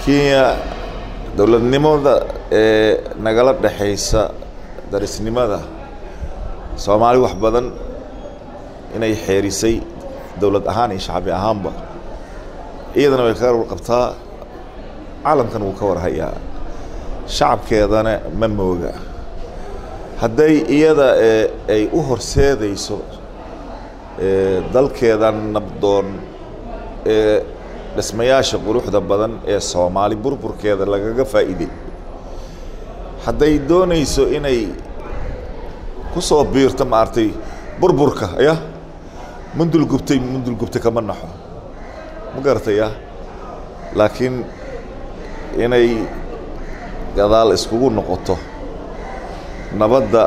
kenya dowladnimada ee nagala dhexaysa darisnimada soomaali wax badan inay xeerisay dowlad ahaan iyo shacbi ahaanba iyadana way kaga warqabtaa caalamkan wuu ka warhayaa shacabkeedana ma mooga hadday iyada ee ay u horseedayso dalkeeda nabdoon ee dhismayaasha quruxda badan ee soomaali burburkeeda lagaga faa'iiday hadday doonayso inay ku soo biirto maaragtay burburka ya mundul gubtay mundul gubtay kama naxo ma garataya laakiin inay gadaal iskugu noqoto nabadda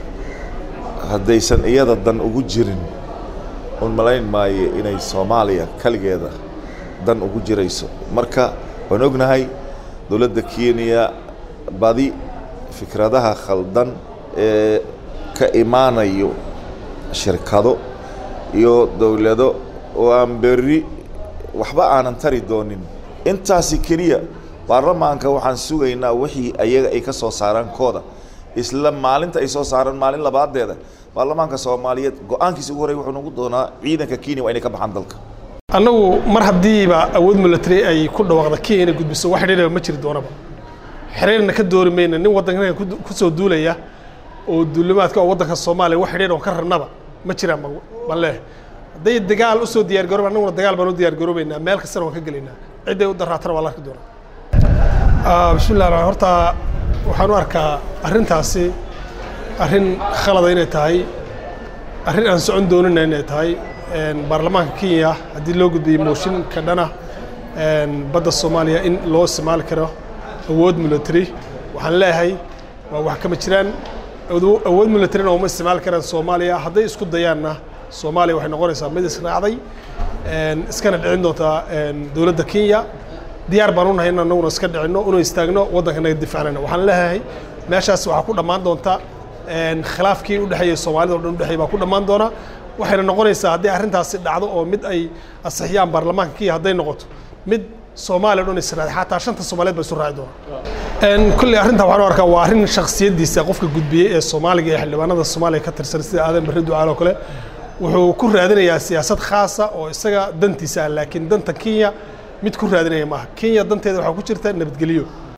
haddaysan iyada dan ugu jirin un malayn maayo inay soomaaliya keligeeda dan ugu jirayso marka waan ognahay dowladda kenya badi fikradaha khaldan ee ka imaanayo shirkado iyo dowlado oo aan berri waxba aanan tari doonin intaasi keliya baarlamaanka waxaan sugaynaa wixii ayaga ay ka soo saaraan kooda isla maalinta ay soo saaraan maalin labaadeeda baarlamaanka soomaaliyeed go-aankiisa ugu horey wuxuu nagu doonaa ciidanka kenya waa inay ka baxaan dalka annagu mar haddiiba awood military ay ku dhawaaqda kenya inay gudbiso wax xidhiiraba ma jiri doonaba xiriirna ka doori mayna nin waddanka ku soo duulaya oo duulimaadka oo waddanka soomaaliya wax xidhiir oo ka rarnaba ma jiraan baan leeyahay hadday dagaal usoo diyaar garooba annaguna dagaal baan u diyaar garoobaynaa meel kastana waan ka gelaynaa cidday u daraatana waa la arki doonaa bismillah raxmaan horta waxaan u arkaa arrintaasi arrin khalada inay tahay arrin aan socon doonina inay tahay baarlamaanka kenya haddii loo gudbiyey mooshinka dhana badda soomaaliya in loo isticmaali karo awood military waxaan leeyahay waa wax kama jiraan awood militarina uma isticmaali karaan soomaaliya hadday isku dayaanna soomaaliya waxay noqonaysaa mid israacday iskana dhicin doontaa dowladda kenya diyaar baan unahay in anaguna iska dhicinno unu istaagno waddanka naga difaacnayna waxaan leeyahay meeshaas waxaa ku dhammaan doonta khilaafkii u dhexeeyey soomaalida o dhan udhexeey baa ku dhammaan doona waxayna noqonaysaa haddii arrintaasi dhacdo oo mid ay asixiyaan baarlamaanka kenya hadday noqoto mid soomaaliya o dhan israaday xataa shanta soomaaliyeed ba isu raaci doonaa kulley arrintan waxaan u arkaa waa arrin shakhsiyaddiisa qofka gudbiyey ee soomaaliga ee xildhibaanada soomaaliya ka tirsan sida aadan barre ducaal oo kale wuxuu ku raadinayaa siyaasad khaasa oo isaga dantiisa ah laakiin danta kenya mid ku raadinaya maaha kenya danteeda waxaa ku jirta nabadgelyo